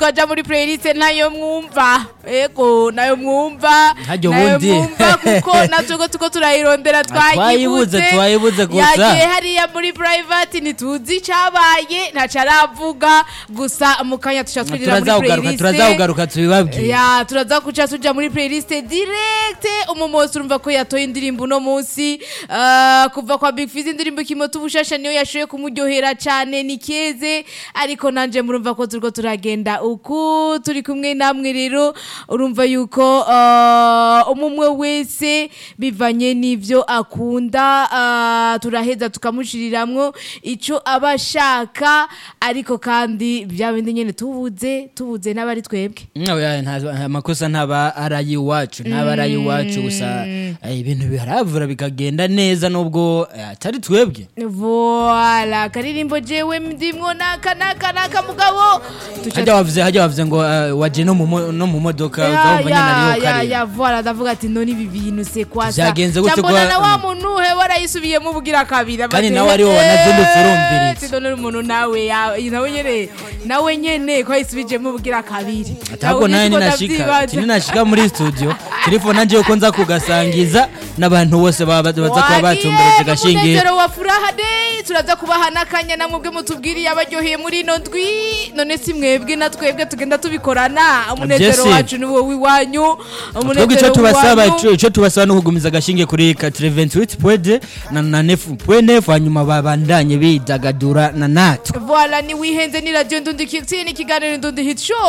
twaja muri playlist nayo mwumva ego nayo mwumva Harya nayo ubundi. mwumva kuko natwe tuko turayirondera twayibuze, twayibuze gusa. yagiye hariya muri private ntituzi icabaye ntaco aravuga gusa mu kanya tuca twinjira muri turazawugaruka playlist turazawugaruka tubibabwire ya turaza kuca tuja muri playlist direct umumosi urumva ko yatoye indirimbo uno munsi Ah, kuva kwa Big Fizz indirimbo kimota ubushasha niyo yashoye kumuryohera cane ni keze ariko nanje murumva ko turiko turagenda uku turi kumwe namwe rero urumva yuko ah, umumwe wese bivanye n'ivyo akunda ah, turaheza tukamushiriramwo ico aba ashaka ariko kandi bya bindi nyene tubuze tubuze n'abari twebwe Oya, nta- amakosa ntaba ari ay'iwacu ntaba ari ay'iwacu gusa eh, ibintu biharavura bikagenda neza nubwo eh, atari twebwe Voila, karirimbo jewe ndimwo naka naka naka mugabo. Tuca- hajya wavuze hajya wavuze ngo eh, waje no mu mo- no mu modoka Ya, uzabumva nyine ya, ariyo ya, kare ya, voila, ndavuga ati none ibi bintu se kwasa. Vyagenze gute Cyambona kwa- na wa muntu he warayisubiyemo ubugira kabiri. Kandi abateye, nawe ariwe eh, wanazindutse urumviriza. ati none umuntu nawe ya- nawe nyene nawe nyene ko yisubijemo ubugira kabiri. atabwo nawe niko ninashika ndavyibaza. ati ninashika muri studio telefone nanje yuko nza kugasangiza n'abantu bose baba baza kuba batumbereje gashingiye umunezero wa furaha day turaza kubaha n'akanya na mwebwe mutubwiriye abaryoheye muri ino ndwi none si mwebwe na twebwe tugenda tubikorana umunezero Jesse. wacu ni wowe iwanyu twebwe icyo tubasaba ico- ico tubasaba no kugumiza agashinge kuri 88 pwede na na nefu pwenefu hanyuma babandanye bidagadura na natwe voila ni wihenze ni radio ndundi kitini ikiganiro ndundi hit show